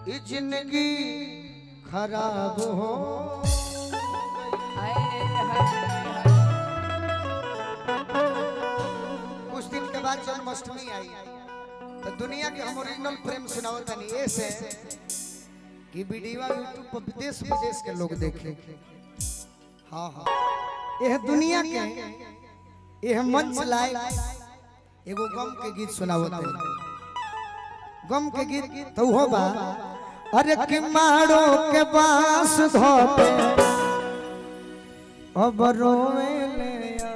ये जिंदगी खराब हो कुछ दिन के बाद जन्माष्टमी आई तो दुनिया के हम ओरिजिनल प्रेम सुनाओ तनी ऐसे कि वीडियो यूट्यूब पर विदेश विदेश के लोग देखे हाँ हाँ यह दुनिया के यह मंच लाए एगो गम के गीत सुनाओ तनी गम के गीत तो हो बा अरे कि मारो के बांस धोते अब रोवे ले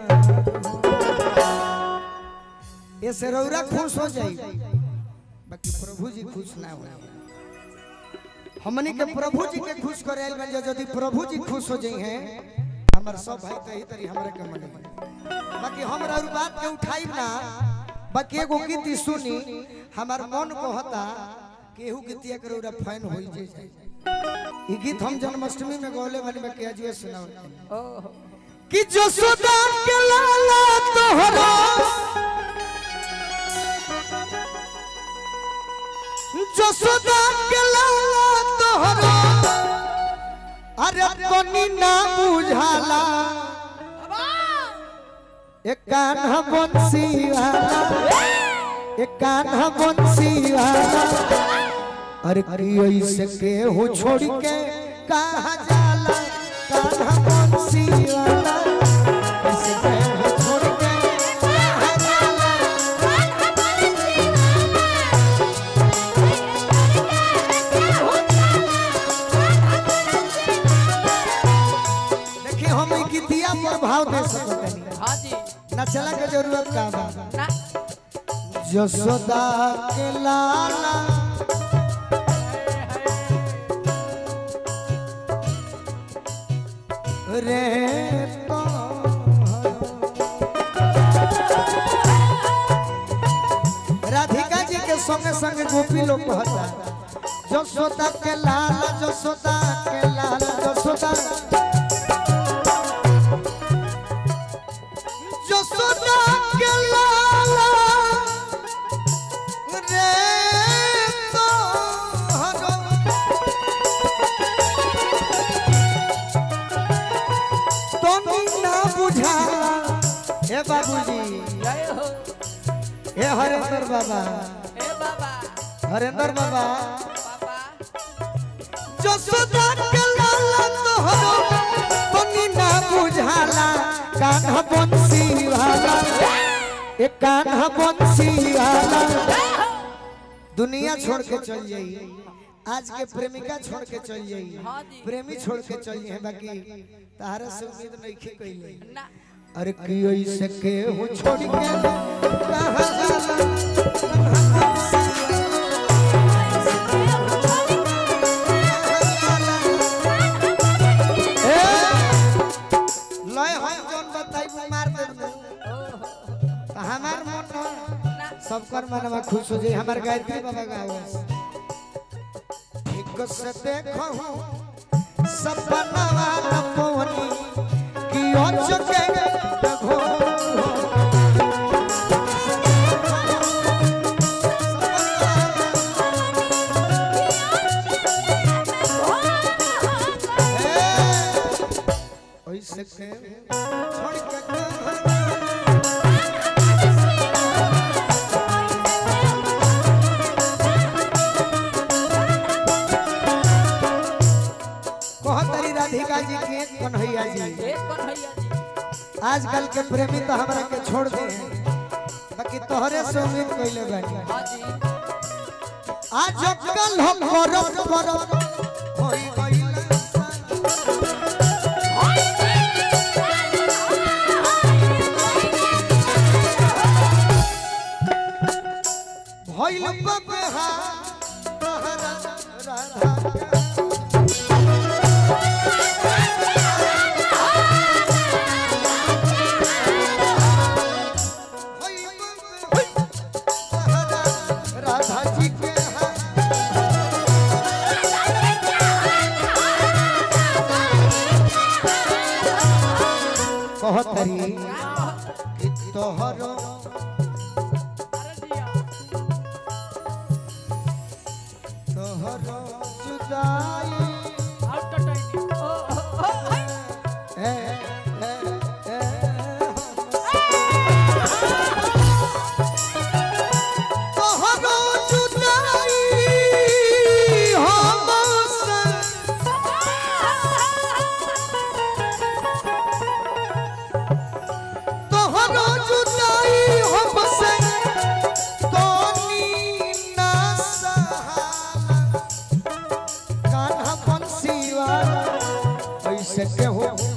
ये से रौरा खुश हो जाई बाकी प्रभु जी खुश ना हो हमनी के प्रभु जी के खुश करे आइल बन यदि प्रभु जी खुश हो जाई हैं हमर सब भाई तही तरी हमरा के मने बाकी हमरा और बात के उठाई ना बाकी एगो गीत ही सुनी हमार मन को होता केहू गीतिया के रौरा फैन होई जे जाए ई गीत हम जन्माष्टमी में गौले वाली में किया जुए सुनाओ कि जसोदा के लाला तोहरा जसोदा के लाला तोहरा अरे तनी ना बुझाला एक कान्हा बंसी वाला एक कान्हा बंसी वाला अरे की से के हो छोड़ के कहा जाला कान्हा बंसी वाला ऐसे के हो छोड़ के कहा जाला देखिए हम ई गीतिया पर भाव दे सकते नहीं हाँ जी नचला के जरूरत का बा ना जसोदा के लाला रे तो राधिका जी के संगे संगे गोपी लोग कहता जसोदा के लाला जसोदा के लाला जसोदा जसोदा के लाला रे तोहरो तनी ना बुझा हे बाबूजी जय हो हे हरेंद्र बाबा हे बाबा हरेंद्र बाबा बाबा जसोदा के लाला तोहरो तनी ना बुझाला कान्हा बंसी वाला ए कान्हा बंसी वाला दुनिया छोड़ के चल जाई आज के प्रेमिका छोड़ के चल जाई हाँ जी। प्रेमी छोड़ के चल जाई बाकी तारा से उम्मीद नहीं की कइले ना अरे की ऐसे के हो छोड़ के कहां जाला ए, लय हम जोन बताई मार दे हमार मन न सबकर मनवा खुश हो जाए हमार गायत्री बाबा गावे ठीक से देखो सपनवा न पवनी कि ओ चके देखो ओइसे के छोड़ के कहां कहतरी राधिका जी के कन्हैया जी एक कन्हैया जी आजकल के प्रेमी तो हमरा के छोड़ दे बाकी तोहरे से उम्मीद कइले बानी हाँ जी आज कल हम करब करब होई गइल भइल बबहा तहरा राधा के राधा जी के हाथ कहतरी कि तोहरो अरे दिया तोहरो जुदाई आउट टाइम ओ ओ हाय ए ए ए तोहरो जुदाई हमसे तोहरो जुदाई हमसे तोनी ना सहाला कान्हा बंसी वाला ऐसे के हो